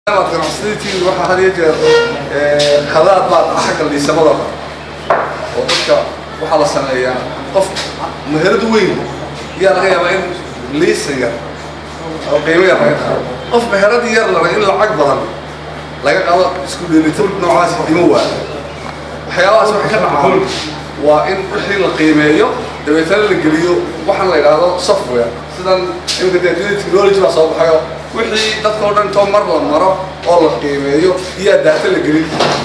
ganacsatada waxaa had iyo jeer khadaad baa dhaca xagga liisamada oo dadka waxaa la sameeyaa qof meherad weyn ayaa laga yaabaa in liisan yar oo qiimo yar laga qaado qof meherad yar lana in lacag badan laga qaado isku dheelitir noocaas dhimo waa waxyaabahaas waxay ka dhacaan waa in wixii la qiimeeyo dabeetana la geliyo waxaan la yidhaahdo software sidan imika dee technology baa soo baxayo wixii dadka oo dhan intoo mar la maro oo la qiimeeyo iyaa daata la gelin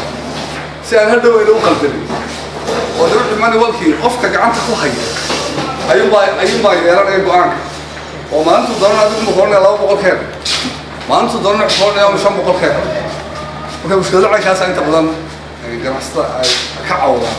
si aan hadhow ayna u qaldanin oo de wixii manualkii qofka gacanta ku haya ayuunbaa ayuunbaa yeelanaya go-aanka oo maalintu doonana adigu ma koranaya laba boqol keen maalintu doonana wuxuu koranaya ama shan boqol keen marka mushkilada caynkaasa inta badan ganacsatada ay ka cawdaan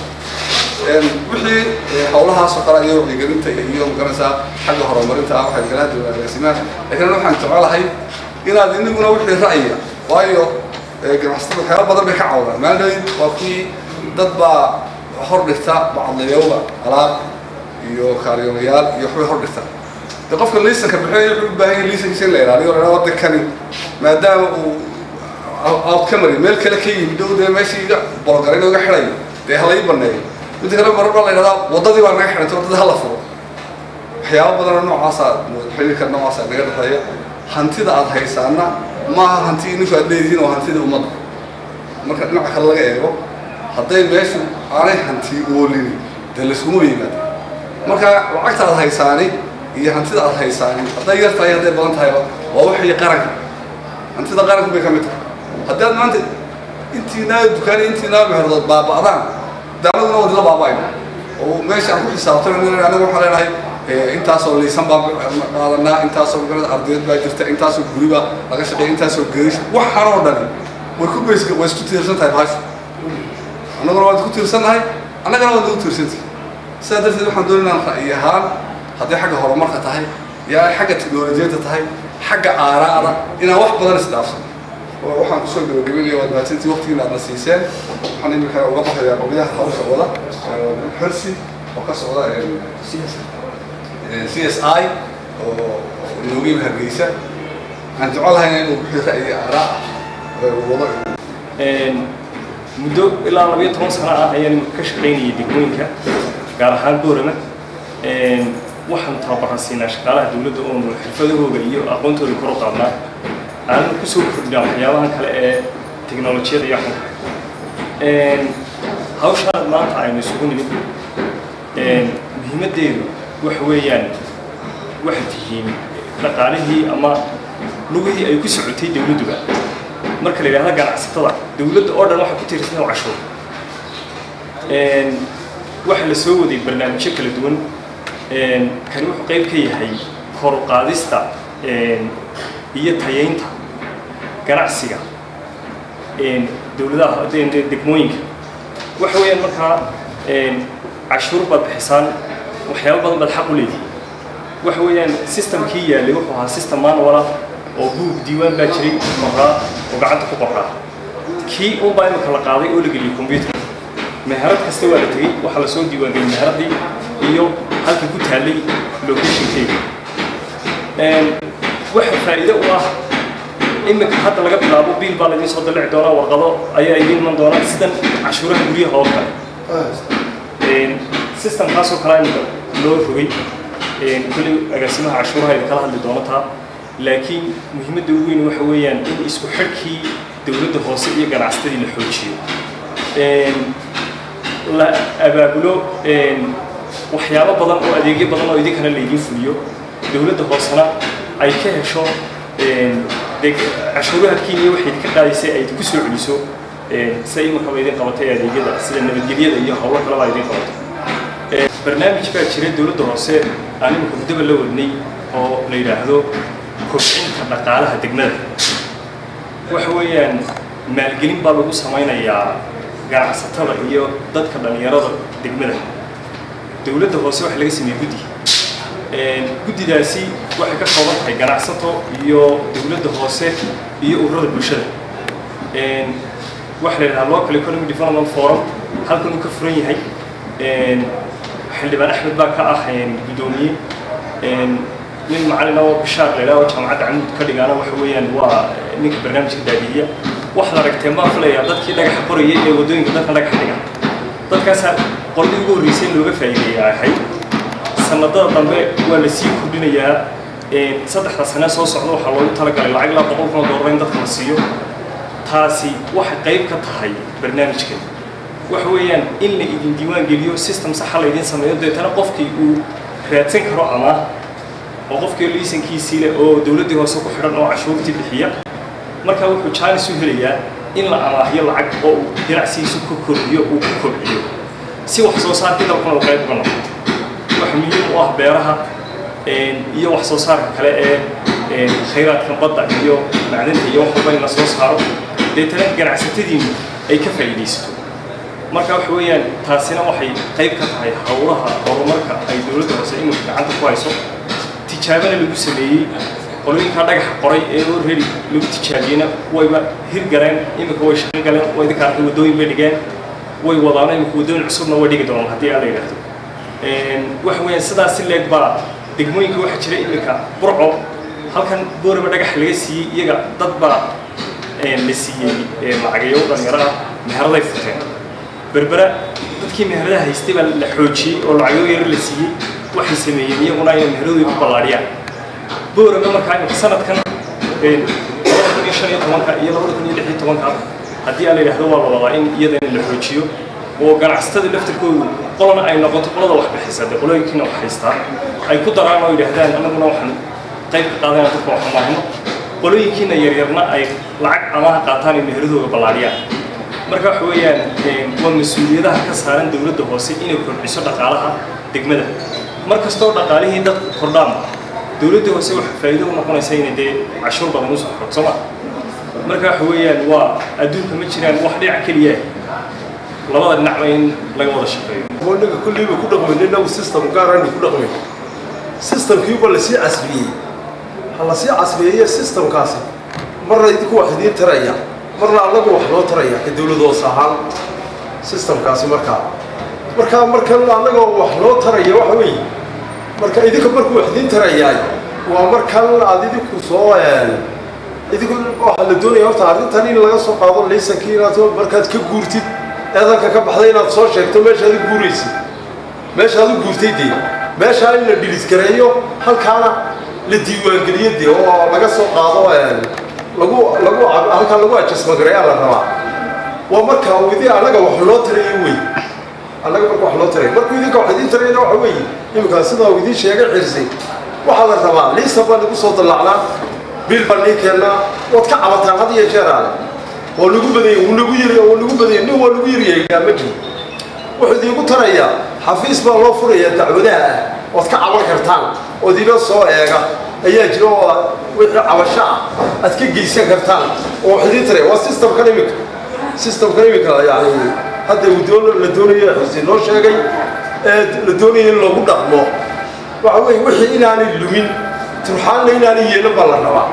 wixii hawlahaasoo kale iyo wacyigelinta iyo magaranaysaa xagga horumarinta ah waxay galaha dawlaagaasimaan laakiin waxaan jecelahay inaad iniguna wixii ra'yiga waayo ganacsatada waxyaaba badan bay ka cawdaan maalin waa kii dad baa hor dhigta bacadlayowga alaab iyo kaariyoonayaal iyo waxbay hor dhigta de qofka liisanka bixinaya wuxuu u baahan yahay liisankiisa in la ilaaliyo la wadda kani maadaama uu outcamary meel kale ka yimid dhow dee meeshii iga bologaray iga xidhayo dee halay baneeyo midda kale marar baa la yidhahdaa waddadii baa naga xidhantay waddadii hala furo waxyaaba badanoo noocaasa xiriirka noocaasa naga dhexeeya hantida aad haysaana maaha hanti ninku aad leedihiin oo hantida ummadda marka dhinaca kale laga eego hadday meeshu aanay hanti oolini dee layskuma yimaada marka lacagta aad haysaani iyo hantida aad haysaani hadday yar tahay hadday badan tahayba waa waxii qaranka hantida qaranku bay ka mid tahay haddaad maanta intiinaa dukaani intiinaa meherdood baaba'daan daaladuna wadila baaba'ayna oo meesha aan ku xisaabtana aniga waxaan leenahay intaasoo liisan baan qaadanaa intaasoo magarada ardayd baa jirta intaasoo guri baa laga shaqeeya intaasoo geesh waxaan oo dhani way ku beys way isku tiirsan tahay bahashu annaguna waad ku tiirsannahay annagana waad ugu tiirsantahay sidaa darteed waxaan doonay inaan ra'yi ahaan hadday xagga horumarka tahay iyo ay xagga teknolojiyadda tahay xagga aaraa'da inaan wax badan isdhaafsan oo waxaan kusoo gabagabinaya waad mahadsantii waqtigiina aadna siiseen waxaan imika uga baxayaa qolyaha hawsha wada xirsi oo ka socda c s i oo inooga yimi hargeysa waxaan jecelahay inuu wixii ra'yi aaraa wado muddo ilaa labayo toban sano ah ayaan ka shaqaynayay degmooyinka gaar ahaan boorama waxaan tababaran siinaa shaqaalaha dowladda oonu xirfadahooda iyo aqoontooda kor u qaadnaa aanan kusoo kordhinaa waxyaabahan kale ee teknolojiyada iyo waxan kale hawshaan maanta aynu isugu nimid muhiimaddeedu waxa weeyaan waxay tihiin dhaqaalihii ama lugihii ay ku socotay dowladduba marka la yidhahda ganacsatada dowladda oo dhan waxay ku tiirsan oo cashuur waxa la soo waday barnaamijyo kala duwan kani wuxuu qayb ka yahay kor u qaadista iyo tayaynta ganacsiga dowladaha degmooyinka waxa weeyaan markaa cashuur baad bixisaan waxyaaba badan baad xaq u leedihi waxa weeyaan systemkii yaallay wuxuu ahaa system manuala oo buug diiwaan baa jiray qoraa oo gacanta ku qoraa kii unbaa imika la qaaday oo la geliyay computer meherad kasta waa la tegey waxaa lasoo diiwaangeliyay meheradii iyo halka ku taallay locationkeeda waxa faa'iido u ah imika hadda laga bilaabo biil baa laydin soo dalici doonaa warqado ayaa idiin iman doonaa sidan cashuuraha guryaha oo kale systemkaasoo kale imika loo rogay kulli agaasimaha cashuuraha idin kala hadli doonataa laakiin muhiimadda ugu weyn waxa weeyaan in isku xidhkii dowladda hoose iyo ganacsatadii la xoojiyo la abaabulo waxyaabo badan oo adeegyo badan oo idinkana laydiin fuliyo dowladda hoosena ay ka hesho de cashuuraha kenya waxay idinka qaadaysay ay ku soo celiso sida imakaba idin qabatay adeegyada sida nabadgelyada iyo howlo kaleba idin qabatay barnaamij baa jira dowladda hoose aan imika muddaba la wadnay oo la yidhaahdo kobcinta dhaqaalaha degmada waxa weeyaan maalgelin baa lagu samaynayaa ganacsatada iyo dadka dhallinyarada degmada dowladda hoose waxa laga sameeyey guddi guddidaasi waxay ka kooban tahay ganacsato iyo dowladda hoose iyo ururada bulshada waxa la yidhaha local economic development forum halkan uu ka furan yahay xildhibaan axmed baa ka ah guddoomiye nin macalin oo bishaar la yidhaho jaamacadda camuud ka dhigaana waxa weeyaan waa ninka barnaamijka daadihiya waxaad aragteen baan filayaa dadkii dhagaxa qorayay ee waddooyinka dadka dhagaxa dhiga dadkaasaa qoladii ugu horreysay in looga faa'iideeya ahayd sanadada dambe waa la sii kordhinayaa saddexda sane soo socda waxaa loogu talagalay lacag ilaa boqol kun oo doolar in dadka la siiyo taasi waxay qayb ka tahay barnaamijkan waxa weeyaan in la idin diiwaan geliyo system saxa laydin sameeyo deetana qofkii uu raadsan karo ama oo qofkii liisankiisii leh oo dowladdii hoose ku xidhan oo cashuurtii bixiya markaa wuxuu jaanis u helayaa in la amaahiyo lacag oo uu ganacsigiisu ku kordhiyo uu ku kobciyo si wax soo saarkii dalkuna uu qayb uga noqoto waxa muhiim u ah beeraha iyo wax soo saarka kale ee khayraadka badda iyo macdinta iyo wax walba in la soo saaro deetana ganacsatadiinu ay ka faa'iidaysato marka waxa weeyaan taasina waxay qayb ka tahay howlaha horumarka ay dowladda hoose iminka gacanta ku hayso tijaabana lagu sameeyey qolooyinkaa dhagaxa qoray ee already lagu tijaabiyeyna wayba hirgaleen iminka way shaqo galeen way idinka arkay waddooyin bay dhigeen way wadaano iminka waddooyin cusubna way dhigi doonaan haddii aan la yidhaahdo waxa weeyaan sidaas si leeg baa degmooyinka waxaa jira iminka burco halkan booraba dhagax laga siiyey iyaga dad baa la siiyey lacagayo dhalinyaro ah meheraday futeen berbera dadkii meheradaha haystay baa la xoojiyey oo lacagayo yaro la siiyey waxay sameeyeen iyaguna inay meheradooda ku ballaadhiyaan booraba markaa imika sanadkan labada kun iyo shan iyo tobanka iyo labada kun iyo lix iyo tobanka haddii aan la yidhahdo waa la wadaa in iyadana la xoojiyo oo ganacsatada laftirkoodu qolana ay noqoto qolada wax bixisa dee qolooyinkiina wax haystaa ay ku daraan oo yidhaahdaan annaguna waxaan qayb ka qaadanaa dadka wax amaahno qolooyinkiina yaryarna ay lacag amaha qaataan ay meheradooda ballaadhiyaan marka waxa weeyaan waa mas-uuliyadaha ka saaran dowladda hoose inay kordhiso dhaqaalaha degmada mar kastoo dhaqaalihii dadku kordhaanba dowladda hoose waxa faa'iido u noqonaysa inay dee cashuur badan usoo xorto sooma marka waxa weeyaan waa adduunka ma jiraan wax dhinac keliya labada dhinacba in laga wada shaqeeyo inaga kulliiba ku dhaqmayno inagu system gaarani ku dhaqmayno systemkiiba lasii casriyey ha lasii casriyeeye systemkaasi marna idinku wax idiin taraya marna annagu wax noo taraya ka dowlad hoos ahaan systemkaasi markaa markaa markan annaga wax noo taraya waxa weeye marka idinka markuu wax idiin tarayaay waa markan aad idinku soo idinku waxaa la doonaya horta arrintan in laga soo qaado laysankii inaad markaad ka guurtid eedanka ka baxday inaad soo sheegto meeshaad u guuraysid meeshaad u guurtay dee meeshaa in la dhilisgareeyo halkaana la diiwaangeliyo dee oo laga soo qaado lagu lagu halkaa lagu ajasmagareeyaa la rabaa waa marka uu idin annaga wax loo tarayo wey annaga marka wax loo tarayo markuu idinka wax idiin tarayna waxa weeye iminkaa sidaa uu idiin sheegay xirsay waxaa la rabaa liisa baa nagu soo dallacnaa bil baa nii keennaa waad ka cabataan had iyo jeer aale oo lagu badanya wuu nagu yiri oo lagu badanya nin waa lagu yiriyaa ma jiro wuxuu idiinku tarayaa xafiis baa loo furayaa dacwadaha ah ood ka caban kartaan ood ina soo eega ayaa jira oo wixii cabasho ah aad ka geysan kartaan oo wax idiin taraya waa systemkan iminka systemkan iminka yani hadda uu doon la doonayo xuseen noo sheegay ee la doonayo in lagu dhaqmo waxa weeye wixii inaanay lumin turxaanna inaanay yeelan baa la rabaa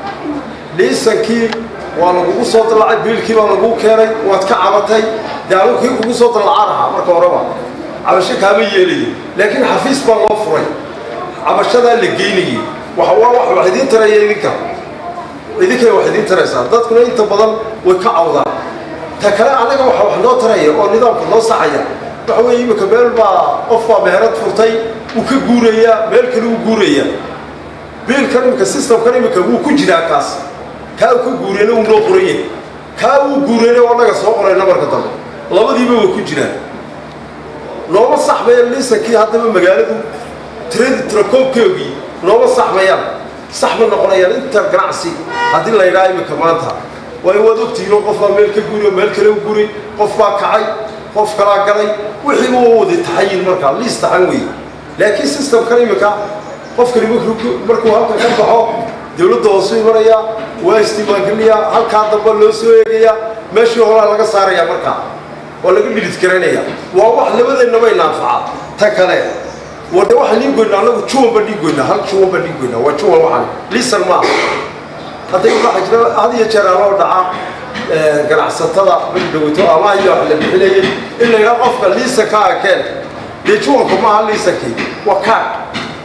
liisankii waa lagugu soo dallacay biilkii baa laguu keenay waad ka cabatay dee anugu kii kugu soo dallacaa lahaa marka horeba cabasho kaama yeelayo laakiin xafiis baa loo furay cabashadaa la geynayay waxa waa wax wax idiin taraya idinka idinkay wax idiin taraysaa dadkuna inta badan way ka cawdaan ta kale annaga waxa wax noo taraya oo nidaamka noo saxaya waxa weeye iminka meel baa qof baa meherad furtay wuu ka guurayaa meel kale wuu guurayaa biilkan iminka systemkan iminka wuu ku jiraa kaas kaa uu ka guureyna wuu noo qoran yahay kaa wuu guureyna waa naga soo qorayna marka dambe labadiiba way ku jiraan nooma saxmaya liisankii haddaba magaaladu tiradi tirakoobkeogii nooma saxmayaan sax ma noqonayaan inta ganacsi haddii la yidhaha iminka maanta waayo waad ogtihiin oo qof baa meel ka guuriyo meel kale u guri qof baa kacay qof kalaa galay wixiiba waa wada taxayin markaa liis taxan weeye laakiin systemkan iminka qofkani markuu halkan ka baxo dowladda hoosu imanaya waa istimaangelinayaa halkaa damba loo soo eegayaa meeshii horaa laga saaraya markaa oo laga dhilid garanaya waa wax labadeennaba inaafaca ta kale wade waxaan dhiin goynaa annagu juwan baan dhiin goynaa hal juwan baan dhiin goynaa waa juwan waxaan liisan maaha hadday waxaa jira had iyo jeer aloo dhaca ganacsatada badhowto ama iyo wax la bixinayay in la yidhaha qofka liisankaa keen dee juwanku maaha liisankii waa kaag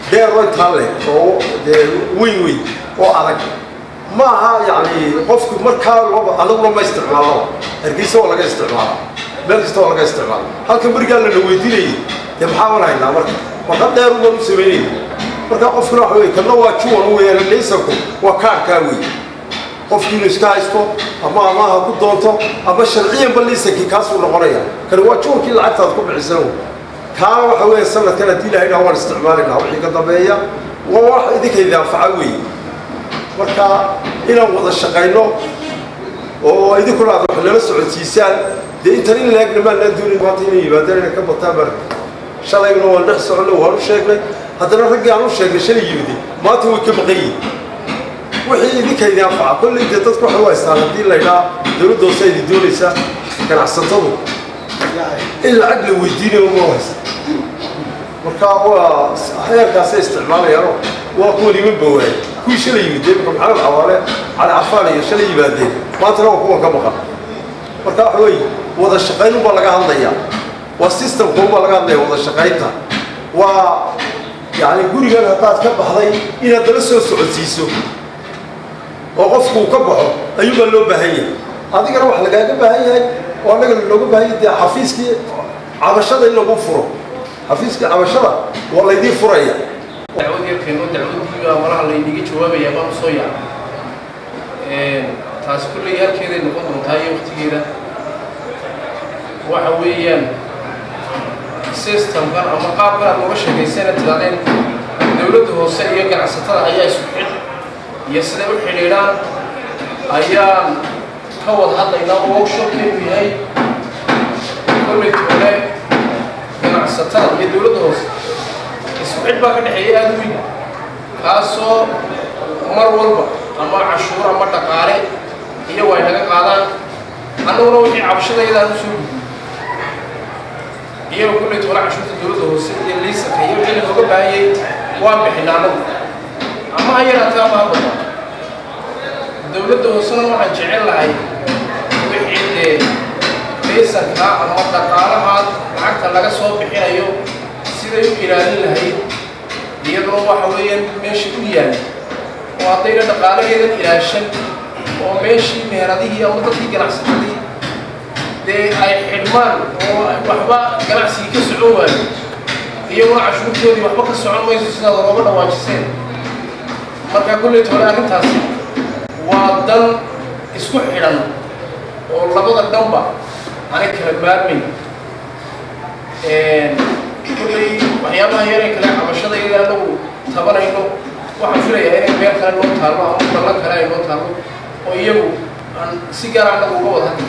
dheero intaa leh oo dee weyn weyn oo adag ma aha yacni qofku markaa looba anaguna ma isticmaalno hargeysa waa laga isticmaala meel kasta waa laga isticmaala halka berigaa lana weydiinayay dee maxaa ban haynaa marka warqad dheer uban u samaynayna marka qofkuna waxa wey kana waa juwan weeyaan laysanku waa kaarkaa wey qofki inuu iska haysto ama amaha ku doonto ama sharciyanba laysankii kaasuu noqonaya kani waa juwankii lacagtaad ku bixisan kaana waxa weeye sanadkan haddii ilahay dhaha waan isticmaalinaa wixii ka dambeeya waa wax idinka idin anfaca weeye marka inaan wada shaqayno oo idinkuna aad wax nala socodsiisaan dee intan in laegna maanaan doonin maanta inay yimaadaan inay ka bataan baa shalayna waan dhex soconay waan u sheegnay haddana raggii aan u sheegnay shalay yimidi maanta way ka maqan yihin wixii idinka idin anfaca kolley dee dadku waxay u haystaan haddii laydhaa dowladda hoose idin doonaysa ganacsatadu in lacag la weydiinayo ma haysta marka waa heerkaasay isticmaalayaano waa kuwa niman bawaay kuwii shalay yimid imika maxamed cawaale cali cafaan iyo shalay yimaadeen maantana waa kuwan ka maqan marka waxa weeye wada shaqayn unbaa laga hadlaya waa systemka unbaa laga hadlaya wada shaqaynta waa yacni gurigan haddaad ka baxday inaad dala soo socodsiiso oo qofku uu ka baxo ayuubaa loo baahan yahay adigana wax lagaaga baahan yahay oo annagana looga baahan yahay dee xafiiskii cabashada in lagu furo xafiiskii cabashada waa laydiin furaya dacwad yarkeeno dacwadiiba malaha laydiga jawaabaya baan usoo yaaba taasi kulley halkeeday noqon doontaa iyo waktigeeda waxa weeyaan systemkan ama qaabkan aad nooga sheegaysana tidaadeen dowladda hoose iyo ganacsatada ayaa isku xidh iyo siday u xidhiidhaan ayaan ka wada hadlaynaa oo workshopkeedu yahay kolley hore ganacsatada iyo dowladda hoose isku xidh baa ka dhexeeya aada weyn kaasoo mar walba ama cashuur ama dhaqaale iyagu ay naga qaadaan annaguna wixii cabashadayadaan usoo gudbi iyaga kulley toole cashuurta dowladda hoose iyo liisanka iyo wixii looga baahanyay waan bixina annagu ama ha yaraatee ama ha badan dowladda hoosena waxaan jecel lahay wixii dee liisanka ama dhaqaalahaad lacagta laga soo bixinayo siday u ilaalin lahayd iyadoo waxa weeyaan meesha u yaalla oo haddayna dhaqaalaheedan ilaashan oo meeshii meeradihii ama dadkii ganacsatadii dee ay xidhmaan oo waxba ganacsigii ka socon waayo iyaguna cashuurtoodii waxba ka socon mayso sidaad looga dhawaajiseen marka kulleyt hore arrintaasi waa dan isku xidhan oo labada dhanba aanay kala maarmayn kulley waxyaabaha yaree kale cabashada iyada anagu tabanayno waxaan filayaa inay meel kale noo taallo ama ballan kale ay noo taallo oo iyagu aan si gaar anagu uga wada hadli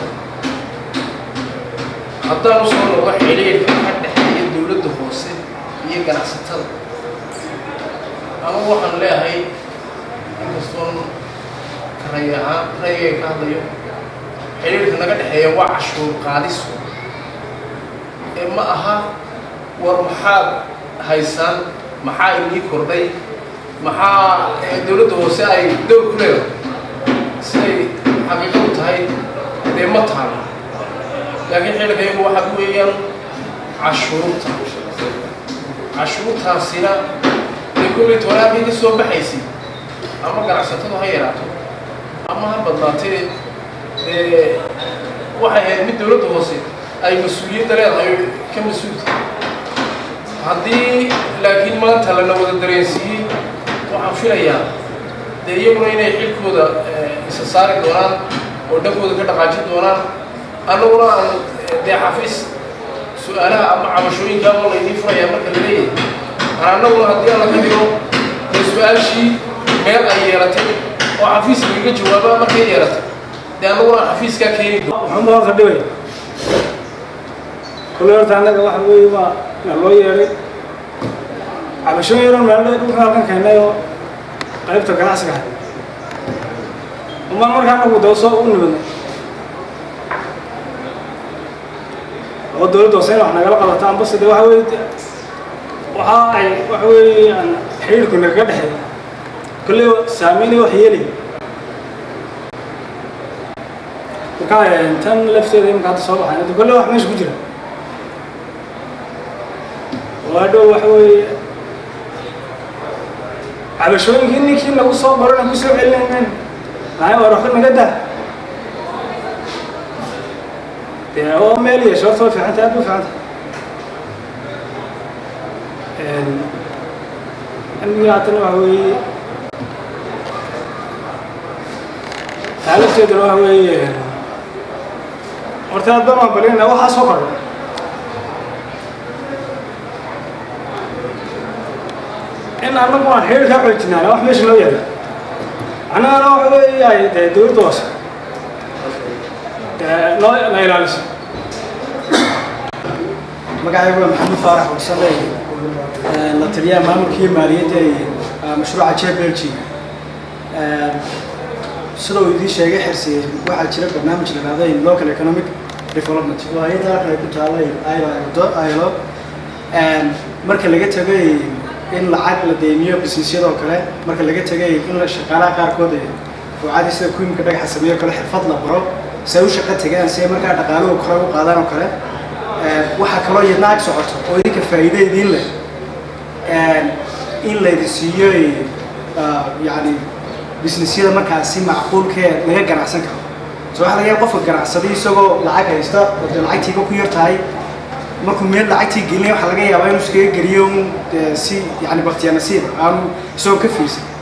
haddaan usoo noqdo xiriirka ka dhexeeya dowladda hoose iyo ganacsatada ama waxaan leeyahay inkastoon ray ahaan rayga ka hadlayo xiriirka naga dhexeeya waa cashuur qaadis ee ma aha war maxaad haysaan maxaa inii kordhay maxaa dowladda hoose ay dowr ku leedahay siday xaqiiqadu tahay dee ma taalo laakiin xilliga iyagu waxaa weeyaan cashuurta cashuurtaasina dee kulley toolaabay ka soo baxaysay ama ganacsatadu ha yaraato ama ha badnaatee dee waxay ahayd mid dowladda hoose ay mas-uuliyadda leedahay ka mas-uulta haddii laakiin maanta lana wada dareensiiyey waxaan filayaa dee iyaguna inay xilkooda isa saari doonaan oo dhankooda ka dhaqaajin doonaan annaguna aan dee xafiis su-aalaha ama cabashooyinkaa oo laydii furayaa marka la leeyahay aan annaguna haddii alla ka dhigo dee su-aashii meel ay yeelatay oo xafiis lagaga jawaaba markay yeelatay dee annaguna aan xafiiskaa keeni doono waxaan horta dhibay kule horta annaga waxa weeye waa na loo yeedhay cabashooyin yaron meeldhe dhulka halkan keennay oo qaybta ganacsiga ahay umaan markaa anagu dee soo u nibadnay oo dowladda hoose in wax nagala qabato ambase de waxa weye waxa ay waxa weeye aan xiriirku nagaga dhexeeya kolley saameynay wax yeelay markaa tan lafteeda imika hadda soo baxayn hadda kolley wax meesha ku jira oo hadhow waxa weeye cabashooyinkii ninkii lagu soo barana ku soo celinaymen lahay war waxba naga daa dee oo meel yeesho horta way fiicanta aad u fiicanta amniga haddana waxa weeye taalifteedana waxa weeye horta aad baan maambalinayna waxaa soo kordha in annagu aan xiriir kaa xoojinaana wax meesha loo yaala annagana waxa weeye ay dee dowladda hoose dee noo na ilaaliso magacaygu waa maxamed faarax warsale la taliyaha maamulka iyo maaliyadda ee mashruuca j belgium sida uu idiin sheegay xirsi waxaa jira barnaamij la dhahday local economic development oo hay-adda halkan ay ku taalay ilo marka laga tegay in lacag la deymiyo businessyadoo kale marka laga tegay in la shaqaalaha qaarkood ee ruucadii sida kuimka dhagaxa sameeyo kale xirfad la baro si ay u shaqo tegaan si ay markaa dhaqaaluhu kore u qaadaan oo kale waxaa kaloo iyadna ag socoto oo idinka faa'iide idiin leh in laydin siiyo yani businessyada markaa si macquulkee laga ganacsan karo so waxa laga yaaba qofka ganacsaday isagoo lacag haysta oo dee lacagtiiba ku yar tahay markuu meel lacagtii gelinaya waxaa laga yaabaa inuu iskaga geliyo un si yani baktiya nasiib aanu isagoo ka fiirsan